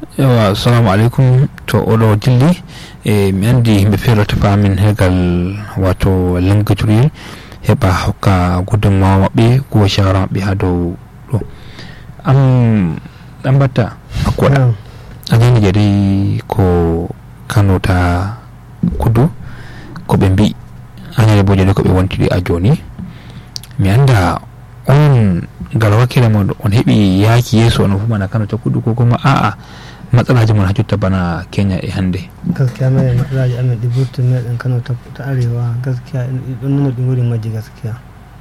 yawa assalamu alaikum to oɗo dilli e mi andi yimɓe feerata paamin hegal wato lengujuri heɓa hokka gudunmawa maɓɓe ko shawara maɓɓe ha dow ɗo am ɗan batta akkoɗa anani jadi ko kano ta kudu ko ɓe mbi anani bo jadi ko ɓe wontiri a joni mi anda on ngal wakkile mon on heɓi yaaki yeeso on fu mana kano ta kudu ko kuma a'a matsalaji mon ha jotta bana kenya e hande gaskiya mai matsalaji amin ɗi burtu meɗen kano ta arewa gaskiya ɗon nuna ɗum wuri majji gaskiya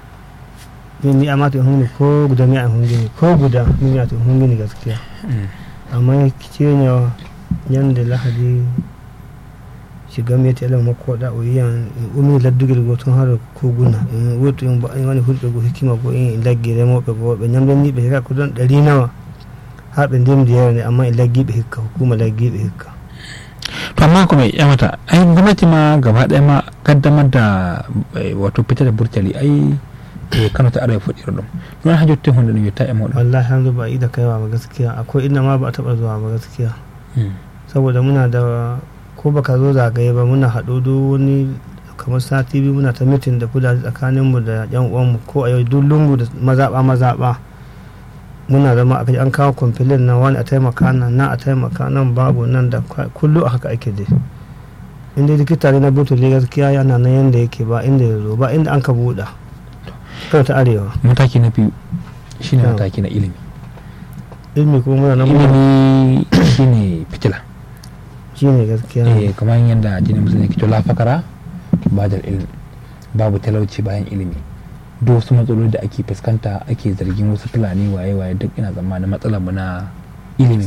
min mi amata en hunde ko guda mi an hundini ko guda min miyata en hundini gaskiya amma ceño ñande lahadi shiga meti ala makkoɗa o yiyan umi laddugel go toon har koguna en wurtu en wani hulɓe go hikkima go en laggi remoɓe go ɓe ñamdaniɓe heka ko ɗon ɗari nawa ha ɓe ndemdi yewne amma e laggiɓe hikka hukuma laggiɓe hikka to amma ko mi ƴamata ay gwamnati ma gaba ɗaya ma kaddamar da wato fitar da burtali ai e kano ta arewa fuɗɗira ɗum ɗon ha jotte hunde ɗum yetta e moɗon wallahi hanzu ba a ida kaiwa ba gaskiya akwai inda ma ba a taɓa zuwa ba gaskiya saboda muna da ko baka zo zagaye ba muna haɗu duk wani kamar sati biyu muna ta mitin da kudade tsakaninmu da yan uwanmu ko a yau duk lungu da mazaɓa mazaɓa muna zama a an kawo kwamfilin nan wani a taimaka nan na a taimaka nan babu nan da kullu a haka ake dai inda likita ne na butuli gaskiya yana nan yanda yake ba inda ya zo ba inda an ka buɗa kawai ta arewa mataki na biyu shine mataki na ilimi ilimi kuma muna nan ilimi shine fitila shine gaskiya eh kamar yadda jinin musulmi ke la fakara ba da ilimi babu talauci bayan ilimi duk wasu matsaloli da ake fuskanta ake zargin wasu fulani waye-waye duk ina tsammanin matsalar mu na ilimin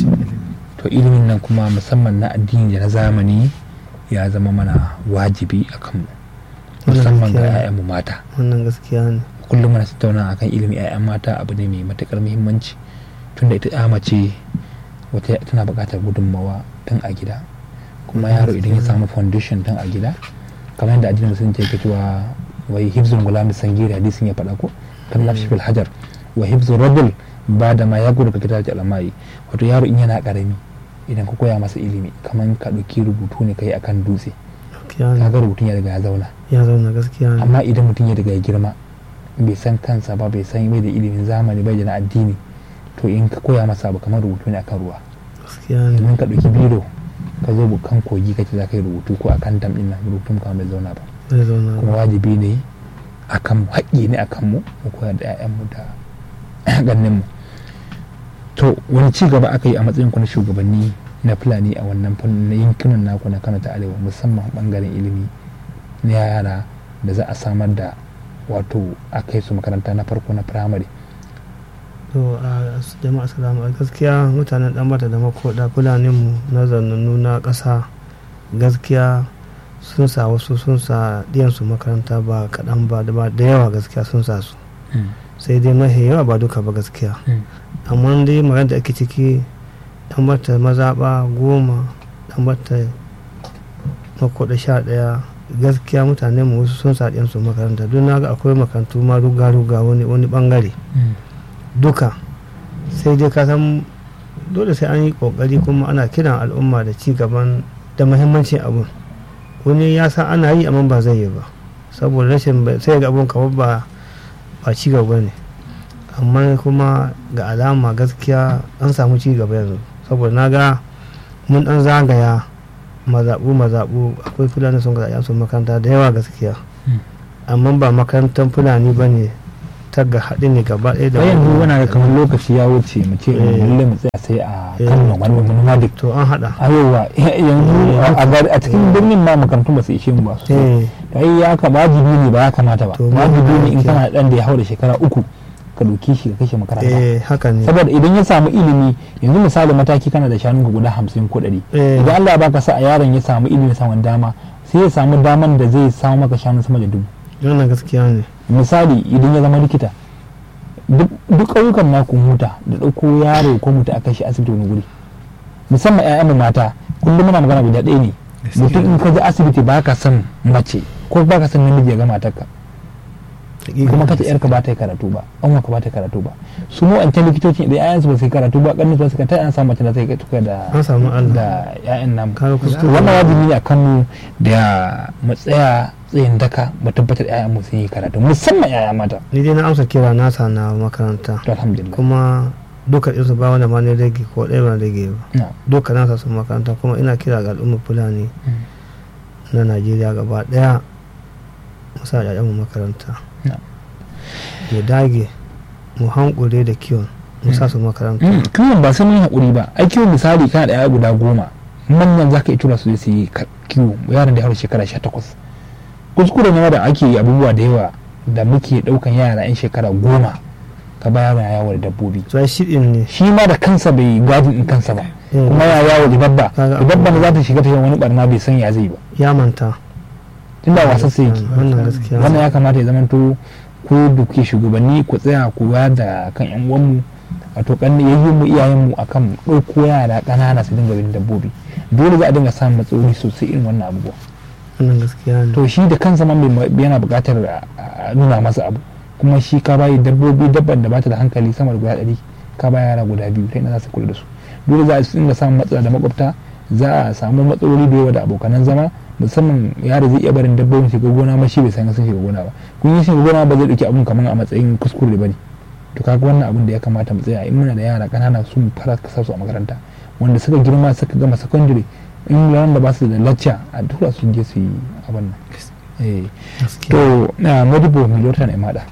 to ilimin nan kuma musamman na addini da na zamani ya zama mana wajibi a kanmu musamman ga 'ya'yanmu mata wannan gaskiya ne kullum muna tattauna akan ilimin 'ya'yan mata abu ne mai matukar muhimmanci tunda ita ya mace wata tana buƙatar gudunmawa tun a gida kuma yaro idan ya samu foundation tun a gida kamar yadda addinin musulunci yake cewa wai hifzul gulami sangiri hadisin ya faɗa ko kan lafshi fil hajar wa hifzul rajul ba da ma ya gudu ka kitabci alamai wato yaro in yana karami idan ka koya masa ilimi kamar ka ɗauki rubutu ne kai akan dutse kaga rubutun ya riga ya zauna ya zauna gaskiya amma idan mutum ya riga ya girma bai san kansa ba bai san bai da ilimin zamani bai da na addini to in ka koya masa abu kamar rubutu ne akan ruwa domin ka ɗauki biro ka zo kan kogi kace za ka yi rubutu ko akan dam ɗin nan rubutun kamar bai zauna ba kuma wajibi ne a kan haƙƙi ne a kanmu mu koyar da 'ya'yanmu da ganinmu to wani ci gaba aka yi a matsayin ku na shugabanni na fulani a wannan fannin na yankunan naku na kano ta arewa musamman bangaren ilimi na yara da za a samar da wato a kai su makaranta na farko na firamare to a jama'a salamu gaskiya mutanen dan bata da makoda fulanin mu na zannanu na ƙasa gaskiya sun sa wasu sun sa su makaranta ba kaɗan ba da yawa gaskiya sun sa su sai dai mahi yawa ba duka ba gaskiya amma dai magana da ake ciki dan bata mazaɓa goma dan bata makoda sha ɗaya gaskiya mutane mu wasu sun sa su makaranta don na ga akwai makarantu ma ruga-ruga wani bangare duka sai dai ka san dole sai an yi kokari kuma ana kiran al'umma da ci gaban da muhimmancin abun wani ya san ana yi amma ba zai yi ba saboda rashin sai ga abun kamar ba ba ci gaba ne amma kuma ga alama gaskiya an samu ci gaba yanzu saboda na ga mun dan zagaya mazaɓu mazaɓu akwai fulani sun ga su makaranta da yawa gaskiya amma ba makarantar fulani ba ne ta ga haɗe ne gaba ɗaya da yanzu wana kamar lokaci ya wuce mu ce lalle mu tsaya sai a kan wani wani madik to an haɗa ayowa yanzu a cikin birnin ma makarantun ba su ishe mu ba su ai ya ka wajibi ne ba ya kamata ba wajibi ne in kana dan da ya haura shekara uku ka ɗauki shi ka kashe makaranta eh haka ne saboda idan ya samu ilimi yanzu misali mataki kana da shanun guda hamsin ko ɗari idan Allah ya baka sa a yaron ya samu ilimi ya samu dama sai ya samu daman da zai samu maka shanu sama da dubu wannan gaskiya ne misali idan ya zama likita duk ƙauyukan naku huta da ɗauko yaro ko mutu a kai shi asibiti wani guri musamman 'ya'yan mata kullum muna magana guda ɗaya ne mutum in ka je asibiti ba ka son mace ko ba ka son namiji ya ga matarka kuma kace yarka ba ta yi karatu ba an ka ba ta yi karatu ba su mu an ta likitoci idan ƴaƴan su ba su yi karatu ba ƙannin su suka ta an samu mace da ta yi tuka da an samu Allah da ƴaƴan nan Kaga kuskure. wannan wajibi ne a kanmu da mu tsaya tsayin daka mu tabbatar ƴaƴan mu sun yi karatu musamman ƴaƴa mata ni dai na amsa kira nasa na makaranta to alhamdulillah kuma duka ɗinsu ba wanda ma ne rage ko ɗaya ba rage ba na duka nasa sun makaranta kuma ina kira ga al'ummar fulani na najeriya gaba ɗaya musa da mu makaranta na ya dage mu hankure da kiwon musa su makaranta Mm, kiwon ba sai mun yi haƙuri ba ai kiwon misali kana da yaya guda goma manyan za ka iya tura su je su yi ka- kiwo yaran da ya haura shekara sha takwas kuskure ne da ake yi abubuwa da yawa da muke ɗaukan yara yan shekara goma ka ba yaron ya yawo da dabbobi to ai shiɗin ne shi ma da kansa bai gadin in kansa ba Mm. kuma ya yawo da dabba Kaga da dabba za ta shiga ta yi wani barna bai san ya zai ba ya manta tunda wasan sai yake wannan gaskiya wannan ya kamata ya zamanto ko da kuke shugabanni ku tsaya ku wayar da kan yan uwanmu wato kan yayi mu iyayen mu akan ɗauko yara ƙanana su dinga bin dabbobi dole za a dinga samun matsaloli sosai irin wannan abubuwa wannan gaskiya ne to shi da kansa ma mai yana buƙatar a- a nuna masa abu kuma shi ka bayi dabbobi dabban da bata da hankali sama da guda ɗari ka ba yara guda biyu ta ina za su kula da su dole za a dinga samun matsala da makwabta za a samu matsaloli da yawa da abokanan zama musamman yaro zai iya barin dabbobin shiga gona ma shi bai san sun shiga gona ba kun yi shiga gona ba zai dauki abun kamar a matsayin kuskure ba ne to kaga wannan abun da ya kamata mu tsaya in muna da yara kanana su mu fara kasa su a makaranta wanda suka girma suka gama secondary in ran da ba su da lacca a tura su je su yi abin nan eh gaskiya to na modibo milota ne mada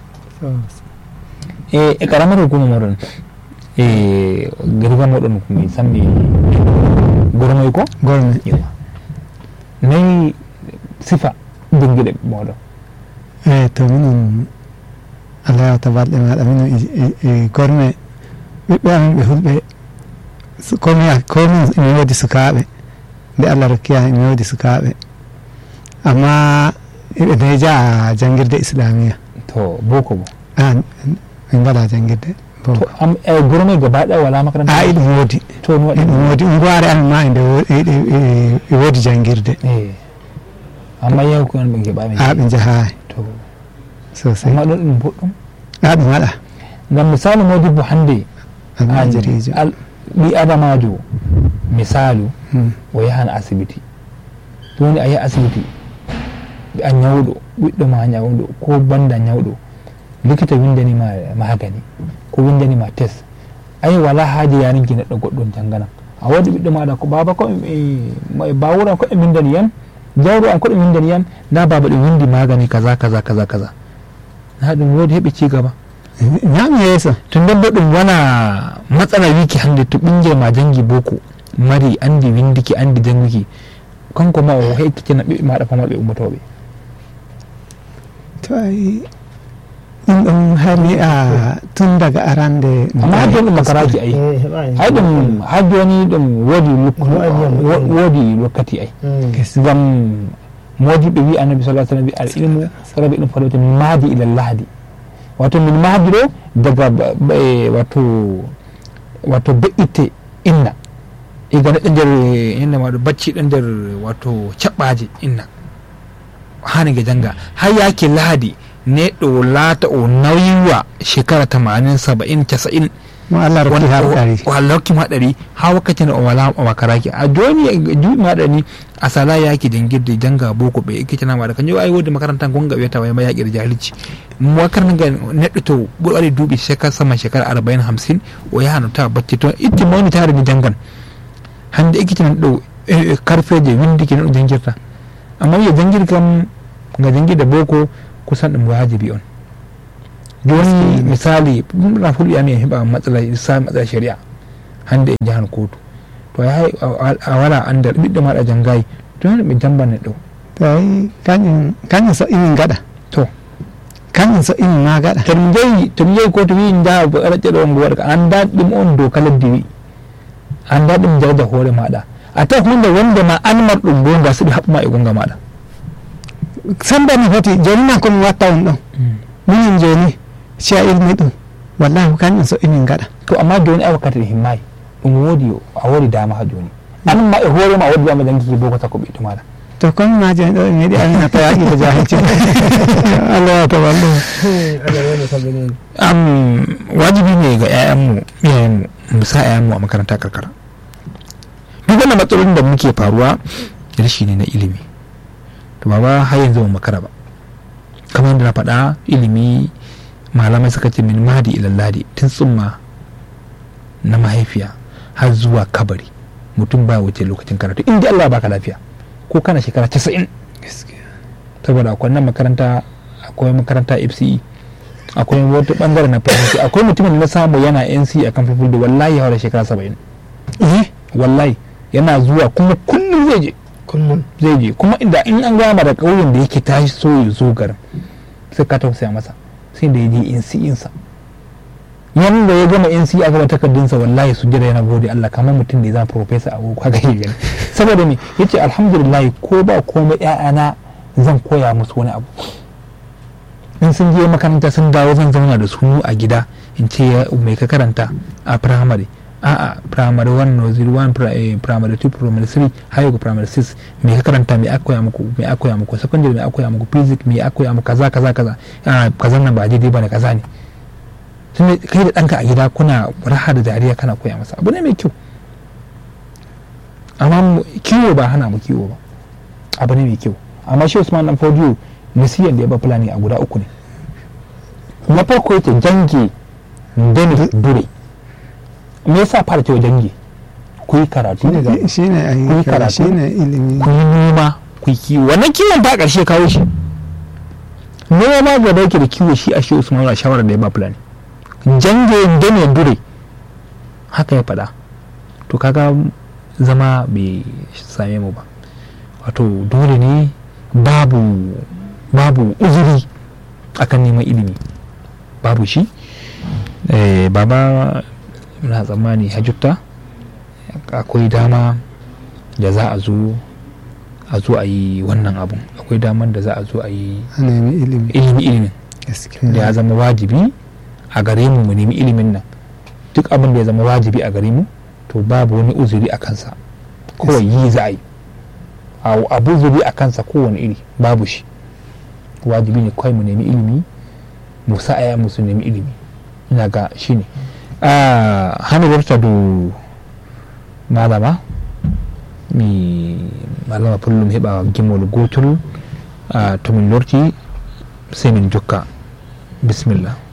e e karamar hukumar moɗon e garga moɗon ko mi sambi gornoy ko gorme Yawa. nayi sifa dingiɗe moɗon eyi to minen allah yawta balɗe maɗa minen e- e- e gorme ɓiɓɓe amen ɓe hulɓe su- komi komi emi woodi sukaaɓe nde allah rokkiya emi woodi sukaaɓe amma eɓe deja a janngirde islamia to boko bo an min mbaɗa janngirde to boko am e gornoy gaba ɗaya wala makaranta a iɗum woodi to no waɗi iɗum woodi ungoire amen ma ende wo- e- e- e- e woodi janngirde e amma yaw ko on ɓe keɓami a ɓe jahayi to sosai amma ɗon ɗum boɗɗum a ɗum waɗa ngam misali modibo hannde an almajirijo al- ɓi adamajo misalu Hmm. o yahan asibiti joni a yahi asibiti a ñawɗo ɓiɗɗo ma ñawɗo ko banda ñawɗo likita windanima magani ko windanima test ayi wala haaji yarinki neɗɗo goɗɗon janganam a waɗi ɓiɗɗo maɗa ko baba ko e bawuran ko e windani yam jawro an ko ɗum windani yam nda baba ɗum windi magani kaza kaza kaza kaza na ɗum wodi heɓi cigaba ñaami yeeso to nden bo ɗum wona matsala wiki hande to ɓinguel ma jangi boko mari andi windiki andi janguki kanko ma o hekkitina ɓiɓɓe maɗa pamarɓe ummotoɓe to ay ɗum ɗum hani a tun daga arande amma ha joni ɗum makaraji ay eh heɓani hay ɗum ha joni ɗum woodi luk- Waɗi yam- wo- woodi wakkati ay Mm. ngam modiɓe wi annabi sa sallam wi al ilmu rabi ɗum falawte min mahdi ila lahdi wato min mahdi ɗo daga ba- ba- e wato wato be'itte inna iga neɗɗo nder inna maɗo bacciɗo nder wato caɓɓaji inna hanige janga har yake lahadi neɗɗo laata o nawiwa shekara tamanin saba'in casa'in mo allah rokki har ɗari o allah hokkimo haɗari ha wakkati nde o wala o makaraki a joni e juuɗe maɗa ni a sala yaki jangirde janga boko ɓe ekkitina maɗa kanjum ay wodi makaranta gonga wiyata wayma yaƙire jahilci makaranta nga neɗɗo to ɓuuri waɗi duuɓi shekara sama shekara arbain hamsin o yahano tawa bacci to itti mawni tare ni jangan hande ekkitinan ɗo e- e karfeje windiki neɗɗo jangirta amma wiya jangir kam nga jangirde boko kusan ɗum wajibi on joni misali ɗum na fulɓe amin heɓa matsala sa matsala shari'a hande e jahan kotu to a yahay a- a wala andal ɓiɗɗo maɗa jangayi to hen ɓe jamban neɗɗo to ay kañum kañum so imin gaɗa to kañum so imin ma gaɗa to ɗum jeyi to ɗum jeyi kotu wi jaha ɗaɗɗe ɗo ngo waɗa ka anda ɗum on dow ka leddi wi anda ɗum jarja hoore maɗa a tawa hunde wonde ma an marɗum gonga so ɗi haɓɓuma e gonga maɗa sembe mi foti joni man komi watta on ɗon minen joni cia ilmi ɗum wallahi ko kañum so imin gaɗa to amma joni a wakkati ɗe himmayi ɗum woodi a woodi dama ha joni an ma e hoore ma a woodi dama jangiki boko sakko ɓiɗɗo maɗa to kon ma je ɗo meɗi amina ta yaƙi da jahilci Allah ya taballo am wajibi ne ga 'ya'yanmu iyayenmu mu sa 'ya'yanmu a makaranta karkara duk wannan matsalolin da muke faruwa rashi ne na ilimi to ba har yanzu ba makara ba kamar yadda na faɗa ilimi malamai suka ce min mahdi ilalladi tun tsumma na mahaifiya har zuwa kabari mutum ba wuce lokacin karatu inda Allah baka lafiya ko kana shekara 90 saboda akwai nan makaranta akwai makaranta FCE akwai wata bangare na fahimci akwai mutumin da na samu yana NC a kan fulfulde wallahi hawa da shekara 70 eh wallahi yana zuwa kuma kullum zai je kullum zai je kuma inda in an gama da ƙauyen da yake tashi so ya zo garin sai ka tausaya masa sai da ya je NC insa yan da ya gama NC a gaba takardunsa wallahi su jira yana gode Allah kamar mutum da ya zama professor a wuka ga gani saboda me yace alhamdulillah ko ba komai ƴaƴana zan koya musu wani abu in sun je makaranta sun dawo zan zauna da su a gida in ce ya mai ka karanta a primary a'a primary 1 nursery 1 pri- eh, primary 2 primary 3 har ga primary 6 me ka karanta me aka koya muku me aka koya muku secondary me aka koya muku physics me aka koya muku kaza kaza kaza a kaza nan ba daidai bane kaza ne tun kai da danka a gida kuna raha da dariya kana koya masa abu ne mai kyau amma mu- kiwo ba hana mu kiwo ba abu ne mai kyau amma shi Usman dan Fodiyo nasiyan da ya ba fulani a guda uku ne na farko yake jange dani dure me yasa fara cewa jange ku yi karatu shine ai Kun yi karatu? shine ilimi ku yi noma ku yi kiwo wannan kiwon ba ƙarshe kawo shi noma gaba yake da kiwo shi a shi Usman a shawarar da ya ba fulani jange dani dure haka ya faɗa to kaga zama bai same mu ba wato dole ne babu babu uzuri akan neman ilimi babu shi eh, baba na tsammani hajjutta akwai dama da za a zo a zo a yi wannan abun akwai daman da za a zo a yi a nemi ilimi ilimi ilimin gaskiya da ya zama wajibi a gare mu mu nemi ilimin nan duk abin da ya zama wajibi a gare mu to babu wani uzuri a kansa kawai yi za a yi A- abu zuri a kansa kowane iri babu shi wajibi ne kawai mu nemi ilimi mu sa aya mu su nemi ilimi ina ga shi ne hana warta do malama mi malama pullum heɓa gimol gotol to min lorti sai min jokka bismillah